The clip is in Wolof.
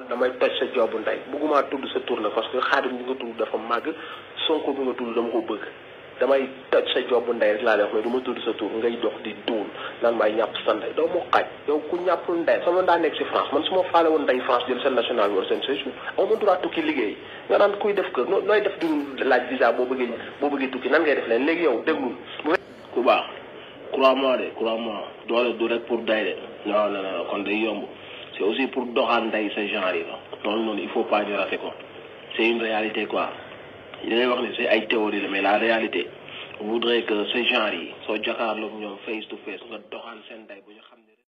damay toj sa joobu ndey bëgguma tudd sa tur nag parce que xaadim bi nga tudd dafa màgg sonko bi nga tudd dama ko bëgg damay toj sa joobu ndey rek laa lay wax mais du ma tudd sa tur ngay dox di duul naan maay ñàpp sa ndey doo moo xaaj yow ku ñàppul ndey sama daa nekk si France man su ma faale woon ndey France jël seen national bi wala seen séjour aw ma droit tukki liggéey nga naan kuy def kër nooy def du laaj visa boo bëggee boo bëggee tukki nan ngay def leen léegi yow déglul ku baax crois-moi de crois-moi doole du rek pour day de non non non kon day yomb c'est aussi pour doxaan nday sa genre yi la loolu noonu il faut pas ñu rater ko c'est une réalité quoi li ngay wax ni c'est ay théorie la mais la réalité voudrait que ce genre yi soo jàkkaarloog ñoom face to face nga doxaan seen day bu ñu xam ne